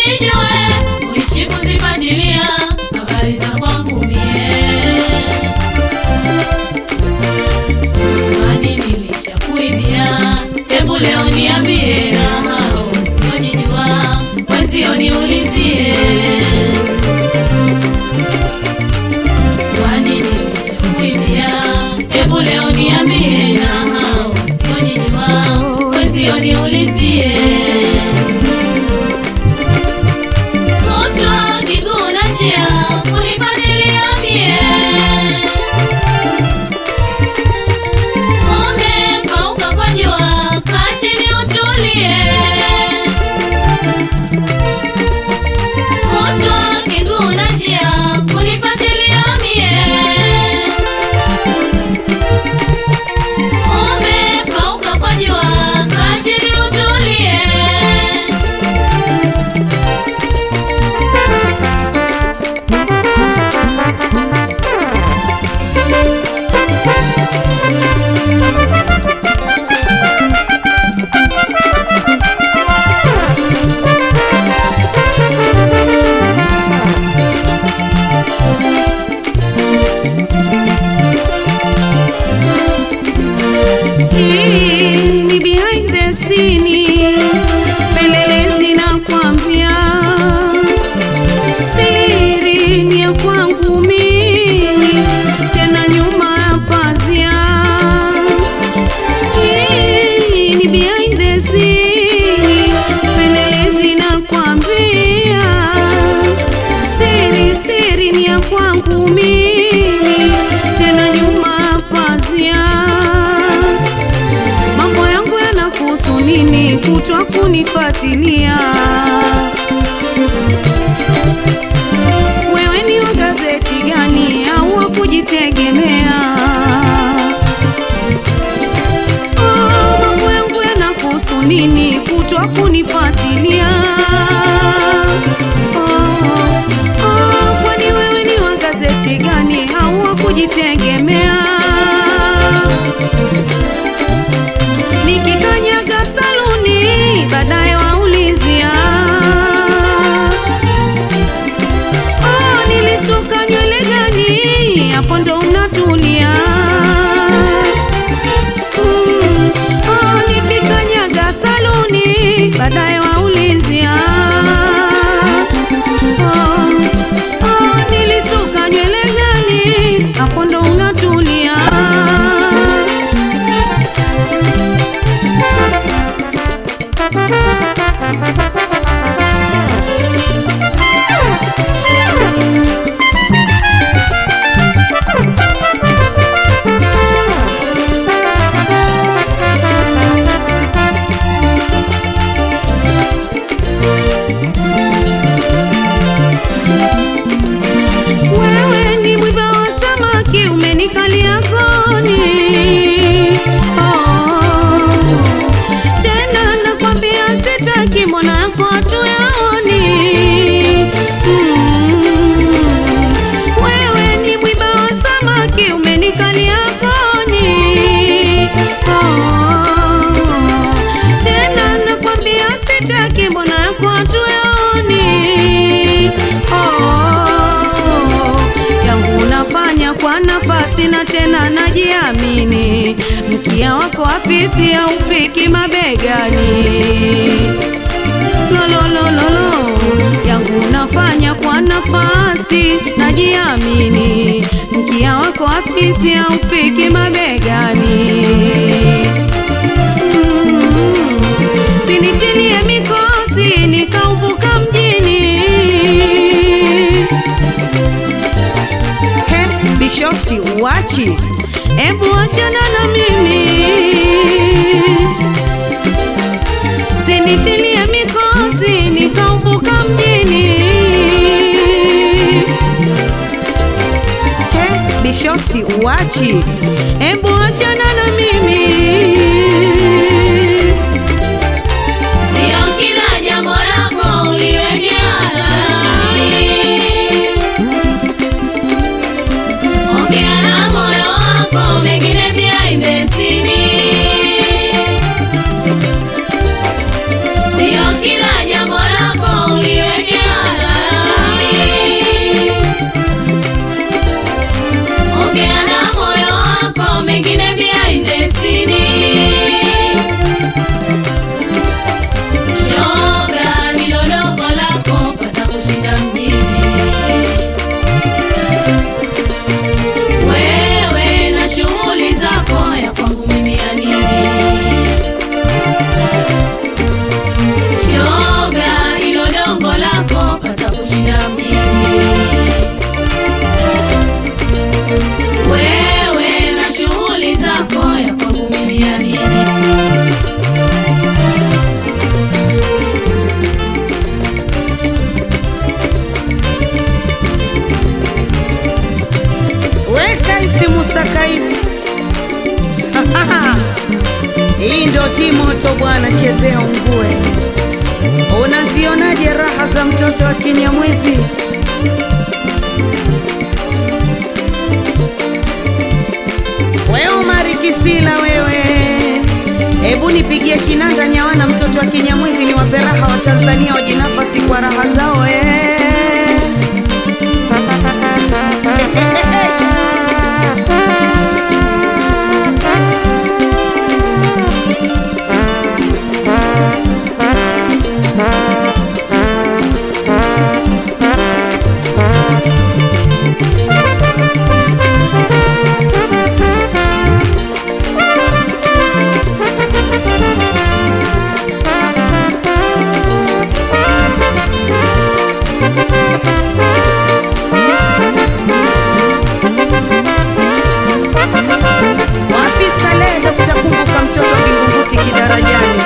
unijue, uishi kuzifuatilia habari za kwangu mie. Kwani nilishakuibia, hebu leo niambie, na hao wasiojijua wenzio niulizie. Kwani nilishakuibia, hebu leo niambie, na hao wasiojijua wenzio niulizie. Kutwa kiguu na njia kunifadhilia mie Umepauka kwa jua, kaa chini utulie. Kutwa kiguu na njia kunifuatilia mie. Umepauka kwa jua, kaa chini utulie. Hii ni behind the scene, pelelezi na kwambia siri ni ya kwangu mimi, tena nyuma ya pazia. Hii ni behind the scene, pelelezi na kwambia siri siri ni ya kwangu mimi, tena nyuma ya pazia mambo yangu yanakuhusu nini? Kutwa kunifuatilia wewe, ni wa gazeti gani au wa kujitegemea? Oh, mambo yangu yanakuhusu nini? Kutwa kunifuatilia oh, oh, kwani wewe ni wa gazeti gani au wa kujitegemea? nikikanyaga saluni baadaye waulizia oh, nilisuka nywele gani hapo ndo unatulia mm, oh, nikikanyaga saluni baadaye waulizia oh, oh, nilisuka nywele gani hapo ndo unatulia Wewe ni mwiba wa samaki umenikalia koni. Oh, tena nakwambia sitaki mbona yako hatuyaoni. Mm, wewe ni mwiba wa samaki umenikalia koni. Oh, tena nakwambia sitaki mbona yako hatuyaoni. Oh, yangu unafanya kwa nafasi na tena najiamini, mkia wako afisi haufiki mabegani. Lololololo, yangu unafanya kwa nafasi najiamini, mkia wako afisi haufiki mabegani. Mm, sinitilie mikosi nikauvuka mjini He, bishosti uachi, ebu achana na mimi, sinitilie mikosi nikauvuka mjini. He, bishosti uachi, ebu achana na mimi. Sio kila jambo lako uliweke hadharani. Ongea na moyo wako, mengine behind the scene. Sio kila jambo lako uliweke Mr. Kais. Hii ndio timoto bwana, chezea ungue. Unazionaje raha za mtoto wa Kinyamwezi? Wewe Omari Kisila wewe, hebu nipigie kinanda nyawana, mtoto wa Kinyamwezi ni wape raha wa Tanzania wajinafasi kwa raha zao eh. Wapi Salehe Dr. Kumbuka mtoto wa Vingunguti kidarajani?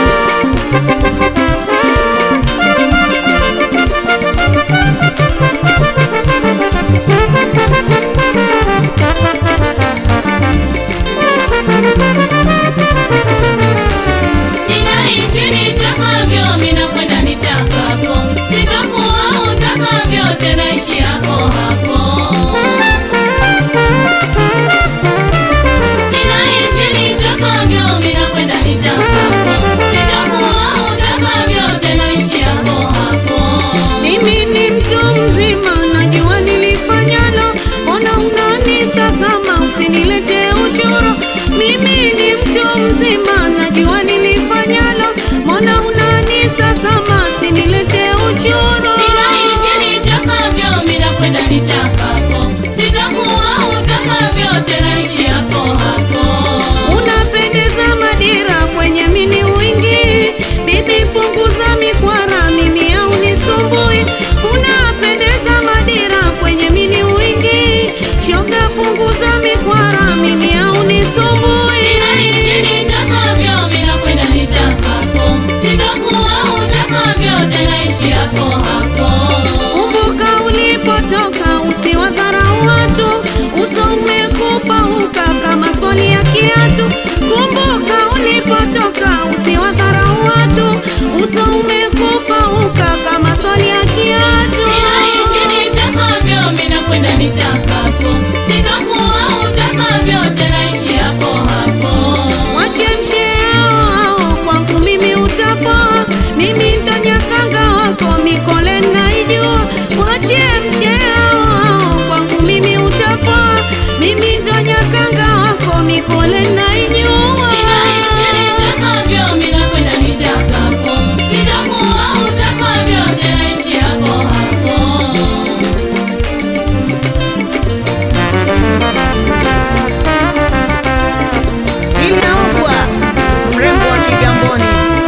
Ninaishi nitakavyo, mina kwenda nitakapo, sitakuwa utakavyo, tena ishi hapo hapo. Ninaishi nitakavyo, mina kwenda nitakapo, sitakuwa utakavyo, tena ishi hapo hapo. Mimi ni mtu mzima, najua nilifanyalo, ona unanisa kama usinilete uchoro. Mimi ni mtu mzima, najua nilifanyalo, mbona unanisa kama usinilete uchoro. Ninaishi nitakavyo, mina kwenda nitakapo, sitakuwa utakavyo, tena ishi hapo hapo. Unapendeza madira kwenye mini wingi, bibi punguza mikwara, mimi au nisumbui. Unapendeza madira kwenye mini wingi, shoga punguza mikwara, mimi au nisumbui. Ninaishi nitakavyo, mina kwenda nitakapo, sitakuwa utakavyo, tena ishi hapo hapo. Kumbuka ulipotoka, usiwadharau watu, uso umekupauka kama soli ya kiatu. Kumbuka ulipotoka, usiwadharau watu, uso umekupauka kama soli ya kiatu. Ninaishi nitakavyo, mina kwenda nitakapo, sitakuwa utakavyo, tena ishi hapo hapo. Wachemshe hao hao, kwangu mimi utapoa, mimi ndo nyakanga wako, mikole naijua. Wachemshe hao hao, kwangu mimi utapoa, mimi ndo nyakanga wako, mikole naijua. Ninaishi nitakavyo, mina kwenda nitakapo, sitakuwa utakavyo, tena ishi hapo hapo. Inaugwa mrembo wa Kigamboni.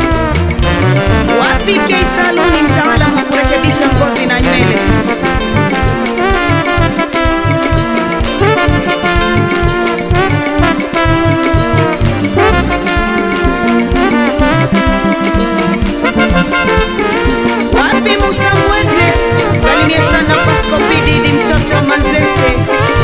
Wapi K Saluni, mtaalamu wa kurekebisha ngozi na nywele. Wapi Musa Mweze, salimie sana Pasco Pididi, mtoto wa Manzese.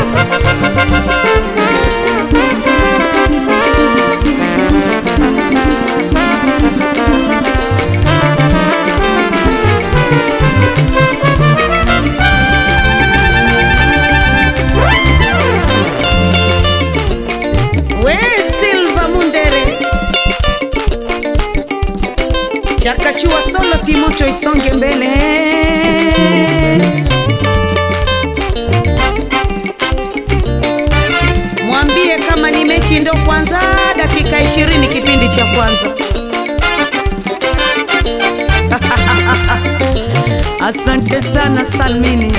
We Silva Mundere Chakachua solo Timoto isonge mbele Mwambie kama ni mechi ndo kwanza dakika 20 kipindi cha kwanza Asante sana Salmini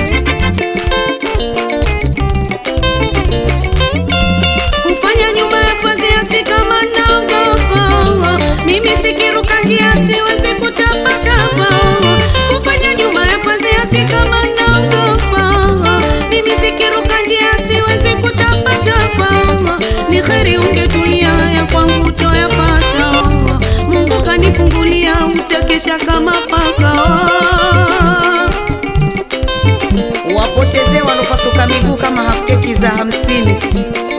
kufanya nyuma ya pazia si kama naogopa mimi sikiruka njia siwezi kutapatapa kufanya nyuma ya pazia si kama naogopa mimi sikiruka njia siwezi kutapatapa ni kheri ungetulia ya kwangu toyapata mungu kanifungulia utakesha kama paka wapotezee walopasuka miguu kama hafkeki za hamsini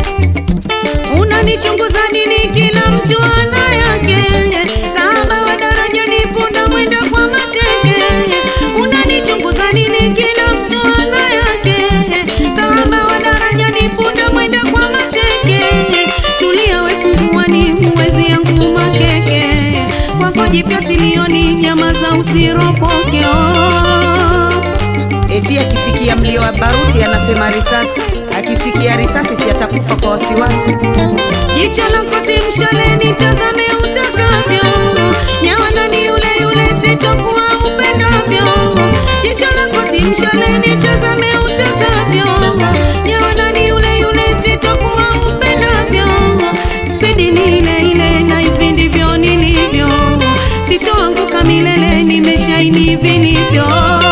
mtu ana yake. Kahaba wa darajani, punda mwenda kwa mateke. Unanichunguza nini? Kila mtu ana yake. Kahaba wa darajani, punda mwenda kwa mateke. Tulia we punguani, huwezi yangu makeke. Kwako jipya silioni, nyama za usiropoke oh. Eti akisikia mlio wa baruti anasema risasi, akisikia risasi si atakufa kwa wasiwasi. Jicho lako si mshale, nitazame utakavyo. Nyawana ni yule yule, sitokuwa upendavyo. Jicho lako si mshale, nitazame utakavyo. Nyawana ni yule yule, sitokuwa upendavyo. Spidi ni ile ile, na hivi ndivyo nilivyo. Sitoanguka milele, nimeshaini vilivyo.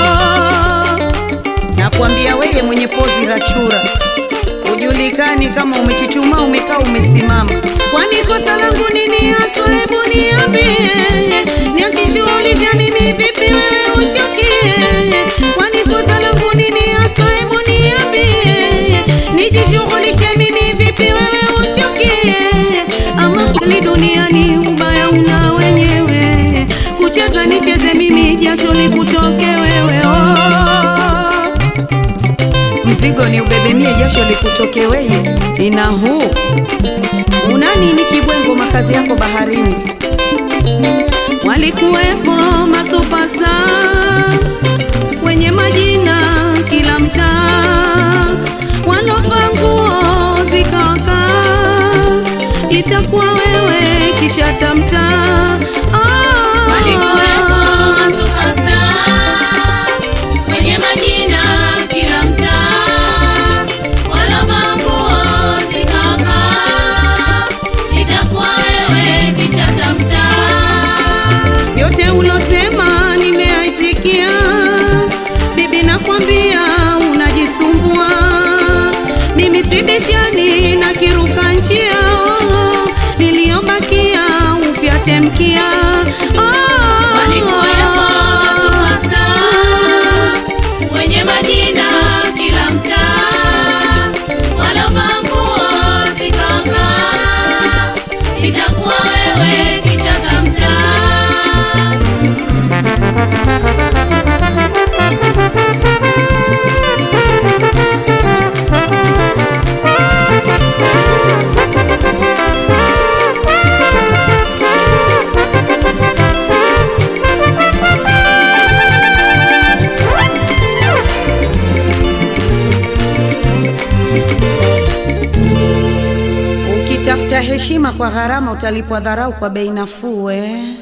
Nakwambia weye mwenye pozi la chura, ujulikani kama umechuchuma, umekaa, umesimama. Kwani kosa langu nini haswa? Hebu niambie, niachishughulisha mimi vipi wewe uchukie? Kwani kosa langu nini haswa? Hebu niambie, nijishughulishe mimi vipi wewe uchukie? Ama kweli duniani ubaya una wenyewe, kucheza nicheze mimi, jasho likutoke wewe oh. Mzigo ni ubebemie, jasho likutoke weye. Ina huu una nini kibwengo, makazi yako baharini. Walikuwepo masupasta wenye majina kila mtaa, walovaa nguo zikaka, itakuwa wewe kisha tamtaa. Ah. Walikuwepo masupasta wenye majina kila mtaa, walovaa nguo zikaka, itakuwa wewe kisha tamtaa. yote ulosema nimeaisikia, bibi, nakwambia unajisumbua. Mimi sibishani na kiruka njia, oh, niliyobakia ufyate mkia. Oh, Walikuwepo masupasta wenye majina kila mtaa, walovaa nguo zikaka, itakuwa wewe kisha tamtaa. Ukitafuta heshima kwa gharama, utalipwa dharau kwa bei nafuu. eh.